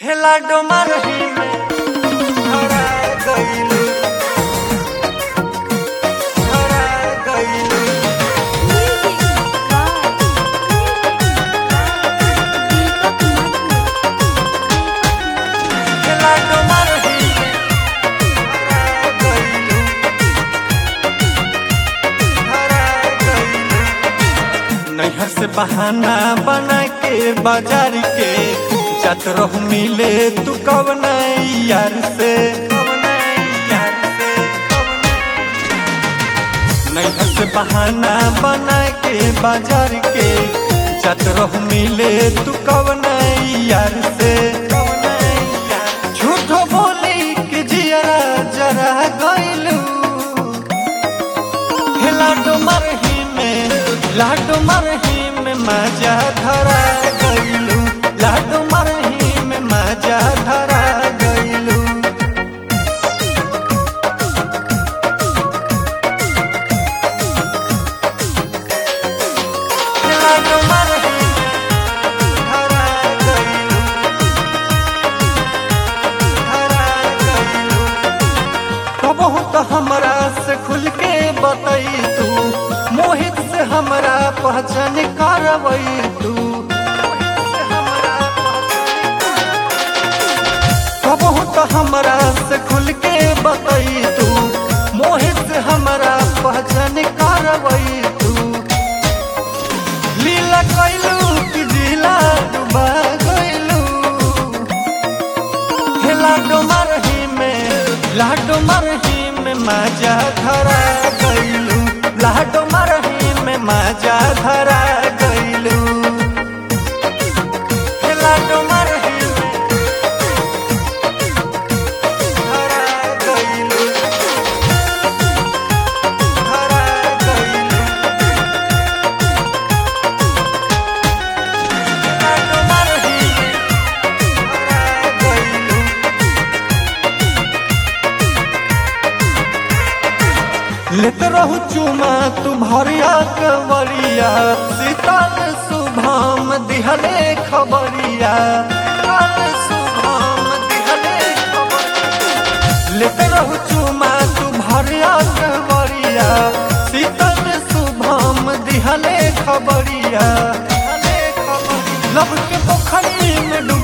हेला डोमर ही में हरा गइलू हरा गइलू हेला डोमर ही में हरा गइलू हरा गइलू नैहर से बहाना बना के बाजार के जात रहू मिले तू कब नहीं यार से नैहर से बहाना बना के बाजार के जात रहू मिले तू कब नहीं यार से झूठो बोली के जियरा जरा गइलू हे लाडो मरही में लाडो मरही में मजा धरा गइलू लाडो मरही में मजा धरा गइलू हे लाडो मरही में धरा गइलू धरा गइलू कबहू तो हमरा से खुल के बतई तू मोहित से हमरा पहचान करवई तू कबहू तो हमरा से खुल के बतई तू मोहित से हमरा पहचान करवई तू लीला कैलू कि जिला डुबा गइलू हे लाडो मरही में लाडो मरही में मजा धरा गइलू लाडो मरही में मजा धरा गइलू हे लाडो मरही में धरा गइलू धरा गइलू लाडो मरही में धरा गइलू लेत रहू चुमा तुम्हारिया कवरिया शीतल शुभम दिहले खबरिया शीतल शुभम दिहले खबरिया लेत रहू चुमा तुम्हारिया कवरिया शीतल शुभम दिहले खबरिया दिहले खबरिया लब के पोखरी में डूब